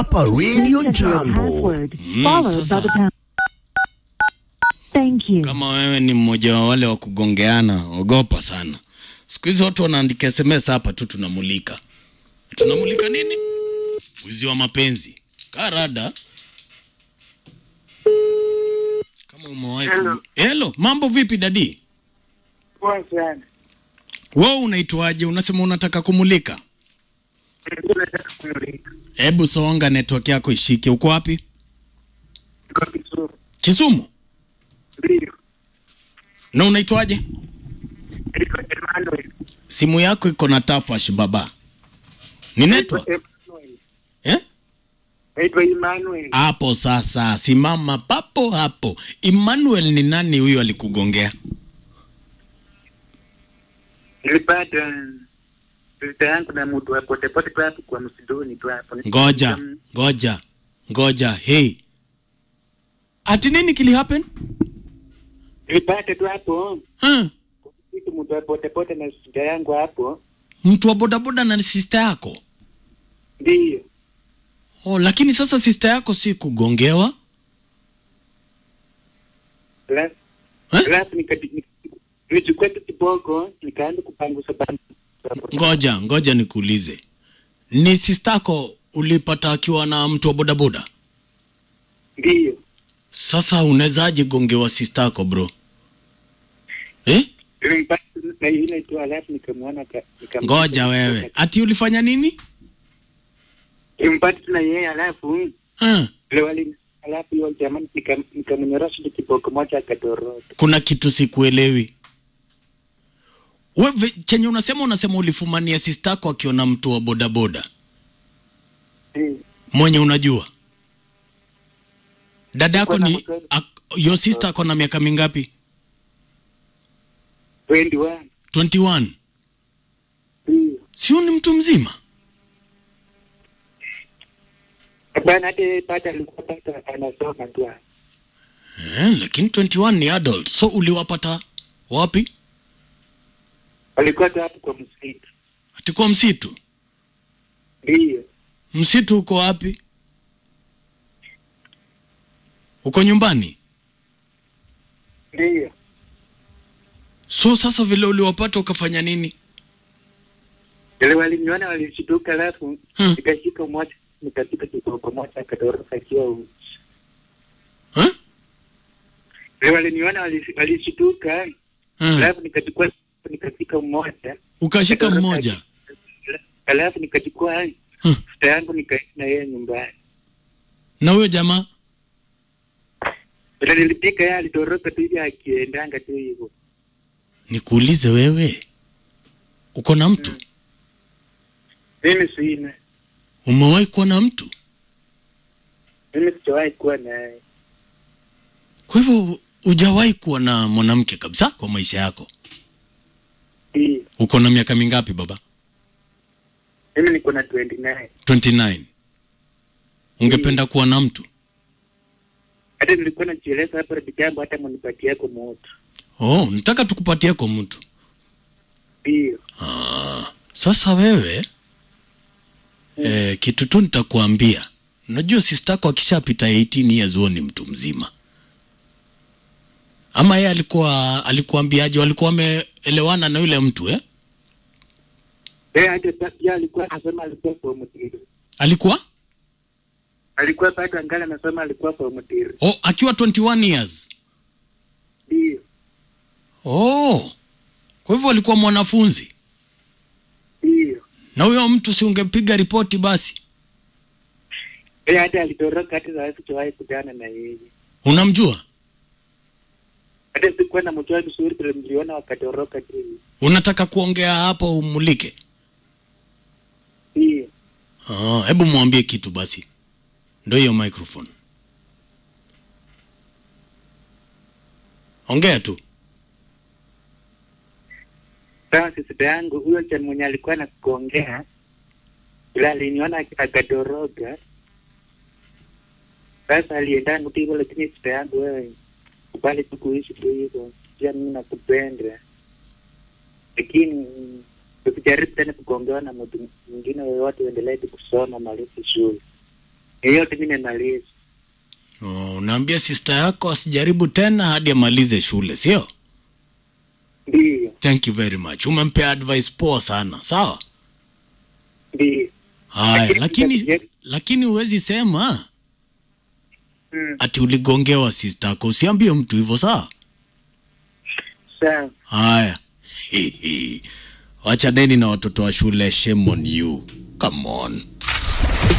hapa Radio Enter your Jambo. password, Mm, followed by sasa. the pound. Thank you. Kama wewe ni mmoja wa wale wa kugongeana, ogopa sana. Siku hizi watu wanaandika SMS hapa tu, tunamulika. Tunamulika nini? Wizi wa mapenzi. Karada. Kama umewahi Hello. kugo- Hello, mambo vipi dadi? Poa sana. Wewe unaitwaje? Unasema unataka kumulika? Nilikuwa nataka kumulika. Hebu songa network yako ishike. Uko wapi? Niko Kisumu. Kisumu. Ndio. Na unaitwaje? Niko Emmanuel. Simu yako iko na tafash baba. Ni network? Emmanuel. Eh? Naitwa Emmanuel. Hapo sasa, simama papo hapo. Emmanuel ni nani huyo alikugongea? Nilipata pesa yangu na mtu wa potepote tu hapo kwa msidoni tu hapo. Ngoja, ngoja, ngoja. Hey, ati nini kili happen? Nilipata tu hapo Huh? kitu mtu wa potepote na shida yangu hapo. Mtu wa bodaboda na sister yako? Ndio. Oh, lakini sasa sister yako si kugongewa? Alafu Eh? alafu nikati- nilichukua tu kiboko nikaanza kupangusa pangusa. Ngoja, ngoja nikuulize. Ni sister yako ulipata akiwa na mtu wa bodaboda? Ndio. Sasa unawezaje gongewa sister yako bro? Eh? Nilimpata na ile tu alafu nikamwona ka- nikam- Ngoja wewe. Ati ulifanya nini? Nilimpata tu na yeye alafu Huh? Leo wali alafu hiyo jamani nika- nikamnyorosha tu kiboko moja akatoroka. kuna kitu sikuelewi. Wewe chenye unasema unasema ulifumania sistako akiona mtu wa bodaboda Eh, mwenye unajua dada yako Niko na ni mtoto. ak- your sister ako na miaka mingapi? 21. 21. Eh, Sio ni mtu mzima? Hapana, hata yeye pata alikuwa pata anasoma tu. hapo. Eh, lakini 21 ni adult. So uliwapata wapi? Alikuwa tu hapo kwa msitu. Ati kwa msitu. Ndio. Msitu uko wapi? Uko nyumbani? Ndio. So sasa vile uliwapata ukafanya nini? Ile waliniona walishtuka, alafu Hmm. nikashika moja nikashika kiboko moja akatoroka akiwa uchi. Huh? Ile waliniona walish- walishtuka, Eh, alafu nikachukua nikashika mmoja ukashika akatoroka mmoja. aki- alafu nikachukua Hmm. futa yangu nikaenda na yeye nyumbani. Na huyo jamaa Vile nilipika yeye alitoroka tu hivi akiendanga tu hivyo. nikuulize wewe, uko na mtu? Mimi sina, Umewahi kuwa na mtu? mimi sijawahi kuwa naye. Kwa hivyo hujawahi kuwa na mwanamke kabisa kwa maisha yako? Ndio. Uko na miaka mingapi baba? Mimi niko na 29. 29. Ungependa kuwa na mtu? Hata nilikuwa najieleza hapo rafiki jambo hata mnipatie kwa moto. Oh, nataka tukupatie kwa mtu. Ndio. Ah, sasa wewe eh, kitu tu nitakuambia, unajua sister yako akishapita 18 years huo ni mtu mzima. Ama yeye alikuwa alikuambiaje? Walikuwa wameelewana na yule mtu eh? Eh, hata pa- pia alikuwa anasema alikuwa kwa mtiri. Alikuwa Alikuwa bado angali anasema alikuwa kwa mtiri. oh, akiwa 21 years. Ndio. Oh, kwa hivyo alikuwa mwanafunzi, Ndio. na huyo mtu si ungepiga ripoti basi? Eh, hata alitoroka hata sasa sijawahi kutana na yeye. Unamjua? Hata sikuwa na mjua vizuri vile niliona wakatoroka tu. hivi. Unataka kuongea hapo umulike? Ndio. Ah, hebu mwambie kitu basi. Ndio hiyo microphone. Ongea tu. Sawa sisi yangu huyo cha mwenye alikuwa na kuongea ila aliniona ak- akatoroka. Sasa aliendanga tu hivyo, lakini sisi yangu wewe kubali tu kuishi tu hivyo, pia mimi nakupenda, lakini ukijaribu tena kugongewa na mtu mwingine yoyote, uendelee tu kusoma malizi shule. Yeyote mi nimemaliza. Oh, unaambia sister yako asijaribu tena hadi amalize shule, sio? Ndiyo, Thank you very much. Umempea advice poa sana. Sawa? ndiyo. Haya, lakini Yes. lakini huwezi sema Mm, ati uligongewa sister yako. Usiambie mtu hivyo, sawa? sawa. Haya. Wacha deni na watoto wa shule, shame on you. Come on.